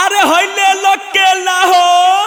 अरे हइले लो केला हो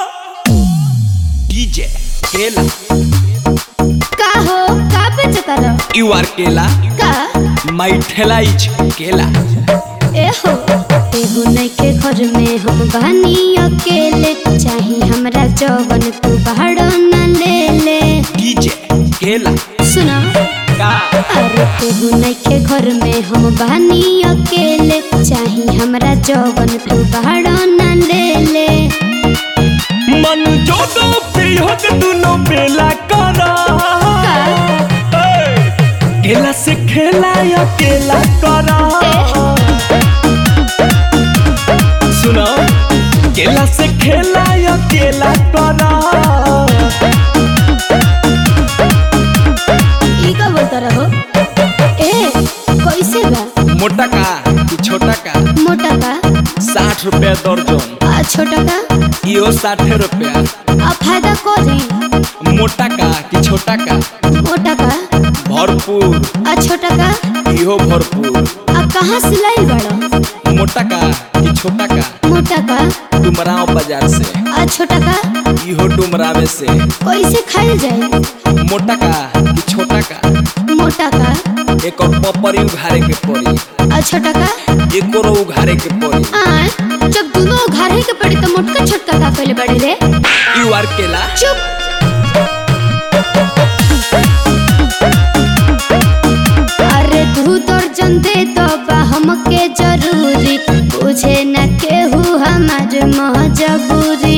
डीजे केला का हो का बेचतार यू आर केला का माई ठेलाइच केला ए हो एगो नइखे घर में हम बानी अकेले चाही हमरा जवन तू बाहर न ले ले डीजे केला सुना का अरे एगो नइखे घर में हम बानी अकेले चाही हमरा जवन तू बाहर न ले ले मन जोदो प्रियोग दुनो बेला करा ए, केला से खेला या केला करा सुनो केला से खेला या केला करा ई का बोलता रहो ए कैसे बा मोटा का कि छोटा का मोटा का साठ रुपया दर्जन आ छोटा का इहो साठे रुपया आ फायदा करी मोटा का कि छोटा का मोटा का भरपूर आ छोटा का इहो भरपूर आ कहाँ सिलाई बड़ा मोटा का कि छोटा का मोटा का डुमराव बाजार से आ छोटा का इहो डुमरावे से कैसे खाइल जाए मोटा का कि छोटा का मोटा का एक और पपरी उघारे के पड़ी आ छोटा का एक और उघारे के पड़ी आ जब दोनों घरे के पड़ी तो मोटका छोटका का पहले बड़े रे यू आर केला चुप अरे तू दर्जन दे तो बा हमके जरूरी बुझे न केहू हमार मजबूरी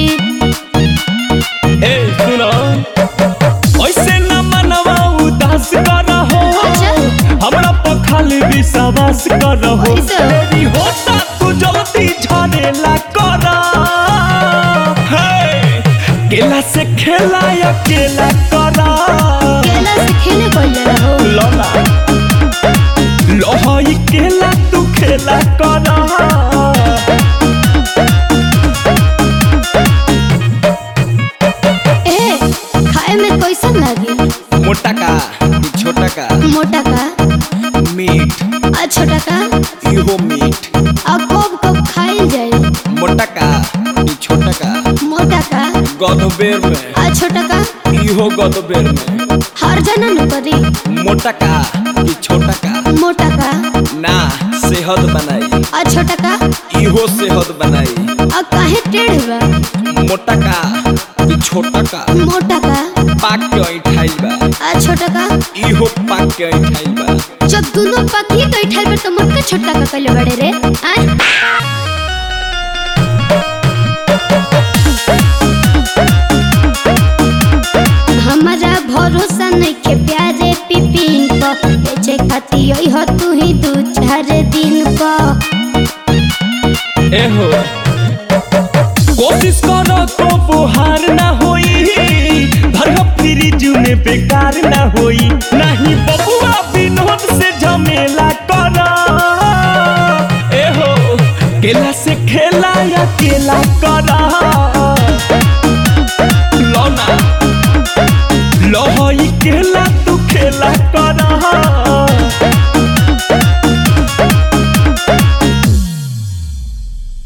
ए सुनो ऐसे न मनवा उदास कर हो अच्छा हमरा पर खाली विश्वास कर हो ऐसे? तेरी होता तू जल्दी झरेला कर हे केला से खेला या केला कर केला से खेले कोई रहो लोला लोहई केला तू खेला कर ए खाए में कैसन लागी मोटा का कि छोटा का मोटा का मीठ आ छोटा का इहो मीठ आ कब कब खाइल जाए मोटा का कि छोटा का मोटा का गधबेर में आ छोटा का इहो गधबेर में हर जना न करी मोटा का कि छोटा का मोटा का ना सेहत बनाई आ छोटा का इहो सेहत बनाई आ काहे टेढ़ बा मोटा का कि छोटा का मोटा का पाक के ऐठाइल बा आ छोटा का इहो पाक के ऐठाइल बा जब दोनों पति तो इठल पर तो मोटका छोटा का पहले बड़े रे आ हमारा भरोसा नहीं के प्यारे पिपिन को बेचे खाती यही हो तू ही दू चार दिन को एहो कोशिश करो तो बुहार ना होई धर्म फ्रिज में बेकार ना होई नहीं बबुआ विनोद से झमेला करो एहो केला से खेला या केला करो लौना लोहई केला तू खेला कर